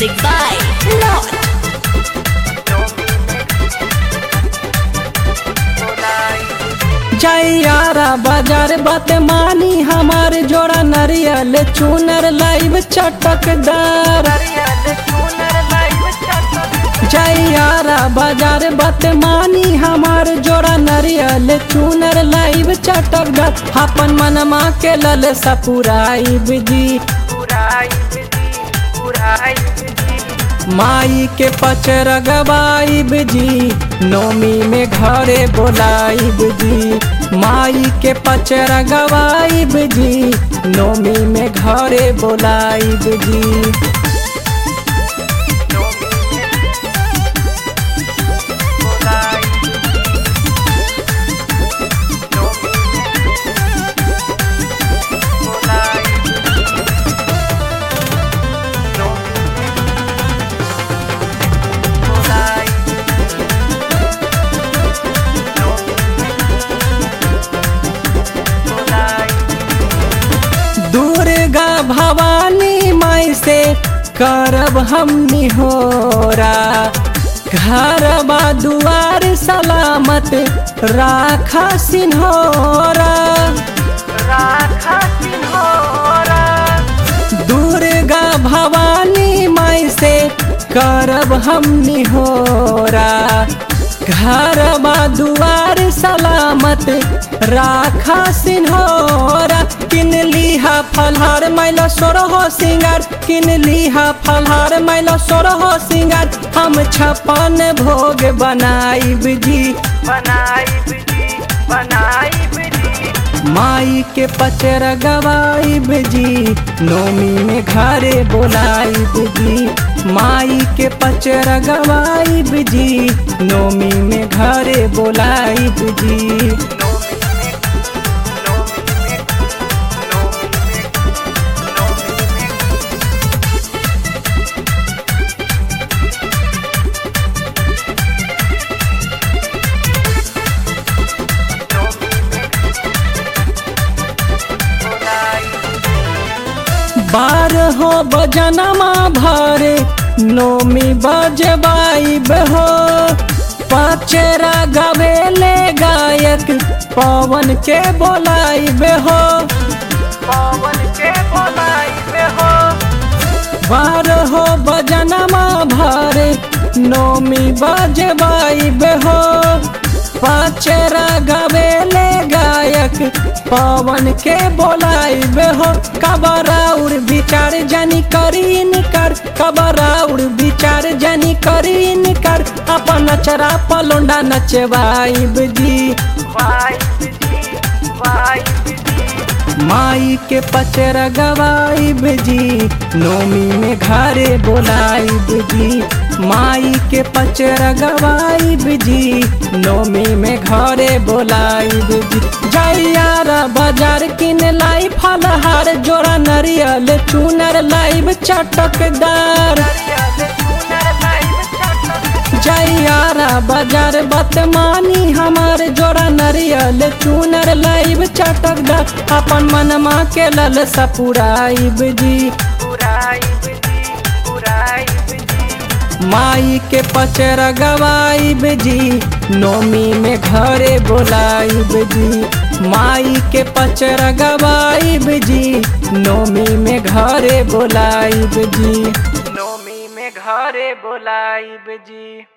Music by Lord. जैयारा बाजार बात मानी हमार जोड़ा नरियल चूनर लाइव चटकदार जैयारा बाजार बात मानी हमार जोड़ा नरियल चूनर लाइव चटकदार अपन मनमा के लल सपुराई जी माई के पचर गवाइब जी नोमी में घरे बोलाइब जी माई के पचर गवाइब जी नोमी में घरे बोलाइब जी दुर्गा भवानी माई से करब हम निहोरा घरबा दुआर सलामत राखा सिन्होरा दुर्गा भवानी माई से करब हम निहोरा घरबा दुआर सलामत राखा सिन्होरा किन लीहा फलहार मैला सोरहो सिंगार किन लीहा फलहार मैला सोरहो सिंगार हम छपन भोग बनाइब जी माई के पचर गवाइब जी नोमी में घरे बोलाइब जी माई के पचर गवाइब जी नोमी में घरे बोलाइब जी बारहो बजनमा भरे नोमी बजबाइब हो पचरा गवेले गायक पवन के बोलाइब हो बारहो बजनमा भरे नोमी बजबाइब हो पचरा गवेले गायक पवन के बोलाइब हो कबराउर विचार जनी करीन कर कबराउर विचार जनी करीन कर अपन नचरा पलोंडा नचवाइब जी माई के पचर गवाइब जी नोमी में घरे बोलाइब जी माई के पचर गवाइब जी नोमी में घरे बोलाइब जी जैयारा बाजार किन लाई फलहार जोड़ा नरियल चूनर लाइब चटकदार जैयारा बाजार बतमानी हमार जोड़ा नरियल चूनर लाइब चटकदार अपन मनमा के लल सपुराइब जी माई के पचर गवाइब जी नोमी में घरे बोलाइब जी माई के पचर गवाइब जी नोमी में घरे बोलाइब जी नोमी में घरे बोलाइब जी